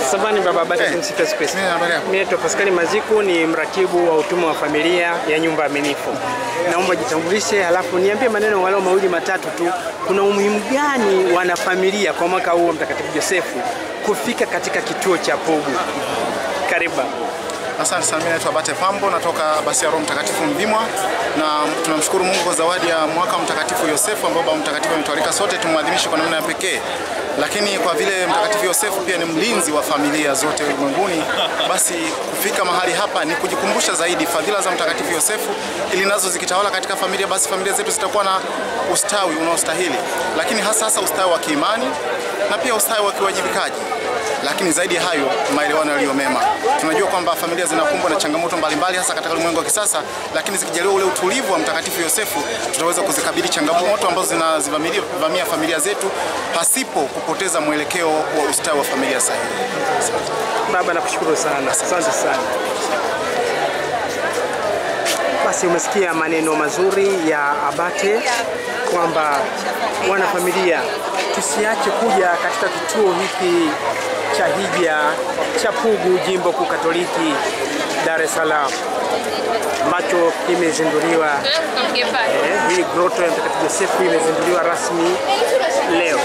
Samani baba Abate, Eh, tumsifu Yesu Kristo. mimi habari yako? Mimi naitwa Paskali Maziku, ni mratibu wa utume wa familia ya nyumba aminifu. Naomba jitambulishe, halafu niambie maneno walau mawili matatu tu. Kuna umuhimu gani wanafamilia kwa mwaka huu wa Mtakatifu Josefu kufika katika kituo cha Pugu? Karibu. Asante sana, mimi naitwa Bate Pambo, natoka basi ya Roho Mtakatifu Mvimwa, na tunamshukuru Mungu kwa zawadi ya mwaka wa Mtakatifu Yosefu ambao Baba Mtakatifu ametualika sote tumwadhimishe kwa namna ya pekee. Lakini kwa vile Mtakatifu Yosefu pia ni mlinzi wa familia zote ulimwenguni, basi kufika mahali hapa ni kujikumbusha zaidi fadhila za Mtakatifu Yosefu, ili nazo zikitawala katika familia, basi familia zetu zitakuwa na ustawi unaostahili, lakini hasa hasa ustawi wa kiimani na pia ustawi wa kiwajibikaji lakini zaidi ya hayo maelewano yaliyo mema. Tunajua kwamba familia zinakumbwa na changamoto mbalimbali hasa katika ulimwengu wa kisasa, lakini zikijaliwa ule utulivu wa Mtakatifu Yosefu, tutaweza kuzikabili changamoto ambazo zinazivamia familia zetu pasipo kupoteza mwelekeo wa ustawi wa familia sahihi. Baba, nakushukuru sana, asante sana. Basi umesikia maneno mazuri ya Abate kwamba wanafamilia tusiache kuja katika kituo hiki cha hija cha Pugu, jimbo kuu Katoliki Dar es Salaam ambacho kimezinduliwa eh, hii groto ya Mtakatifu Josefu imezinduliwa rasmi leo.